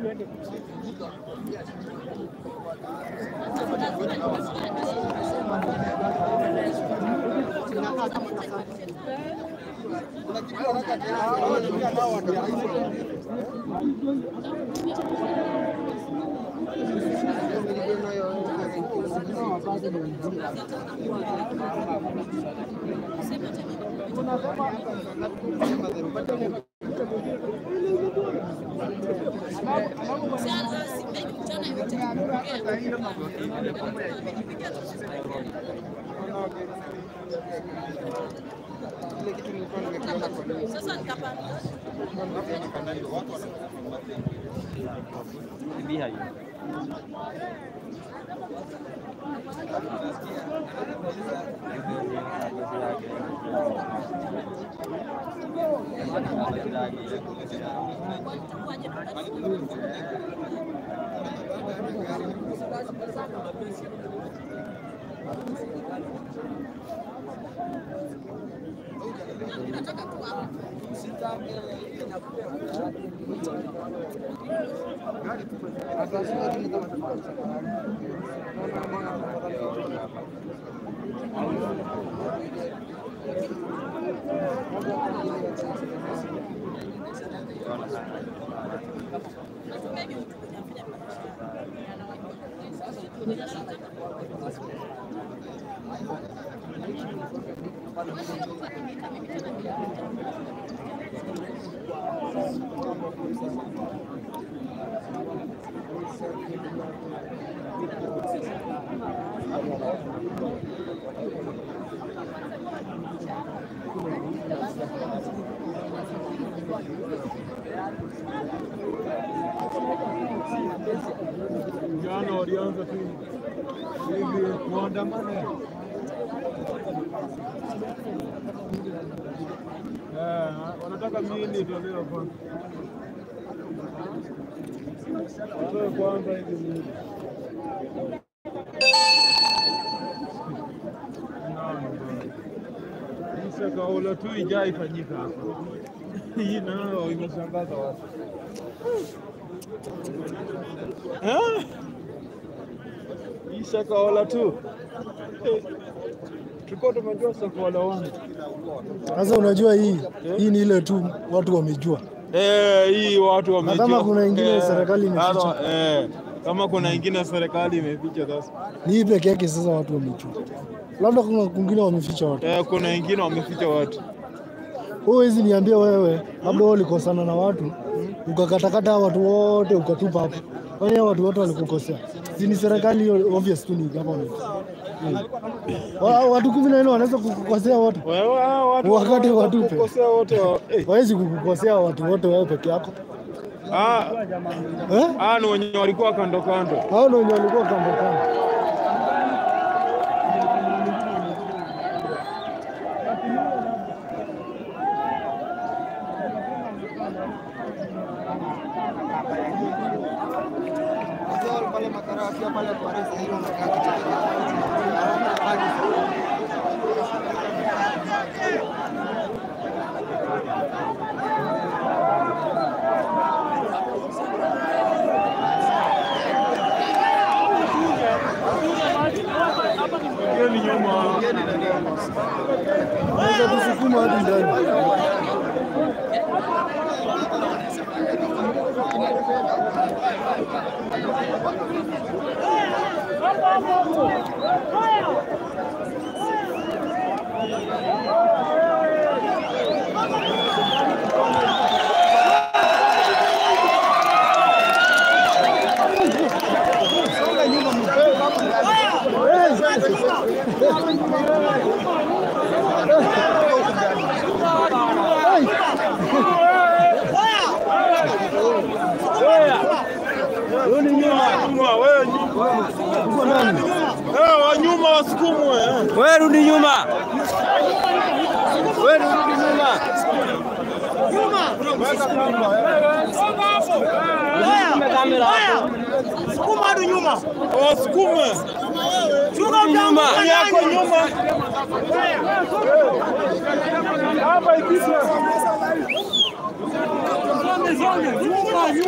Sasa nikapanda Jana walianza tu hivi kuandamana. Eh, wanataka miili itolewe kwanza. Watoe kwanza hivi miili. Naam, bwana. Hii shakahola tu ijaa ifanyika hapa. Hii nayo imeshangaza watu. Eh? Hii shakahola tu Eh, tulikuwa tumejua shakahola wangu. Sasa unajua hii hii ni ile tu watu wamejua. Eh, hii watu wamejua. kama kuna ingine Eh, serikali imeficha. hata- Eh, kama kuna ingine serikali imeficha sasa. Ni hii peke yake sasa watu wamejua. Labda kuna kwingine wameficha watu. Eh, kuna ingine wameficha watu. Huwezi niambia wewe, labda wewe ulikosana na watu ukakatakata hao watu wote ukatupa hapo. Kwani hao watu wote walikukosea? Si ni serikali hiyo, obvious tu ni government. Mm. Wa- Watu kumi na nne wanaweza kukukosea wote, Wewe hao watu Wakati watupe. kukosea wote. wa- Eh, hawezi kukukosea watu wote wewe peke yako ah, eh? ah, ni wenye walikuwa kando kando. Hao ndio wenye walikuwa kando kando. pale makara wakiwa pale kwa resi hiyo wanakaa Hiyo ni nyuma. Naweza kusukuma hadi ndani. Wewe ni nyuma. Nyuma, wewe nyuma. Uko nani? Eh, wa nyuma wasukumwe. eh. Wewe rudi nyuma. Wewe rudi nyuma. Weka kamba. Usiume kamera hapo. Wasukume. Rudi nyuma. Yako nyuma. Hapa ikisha.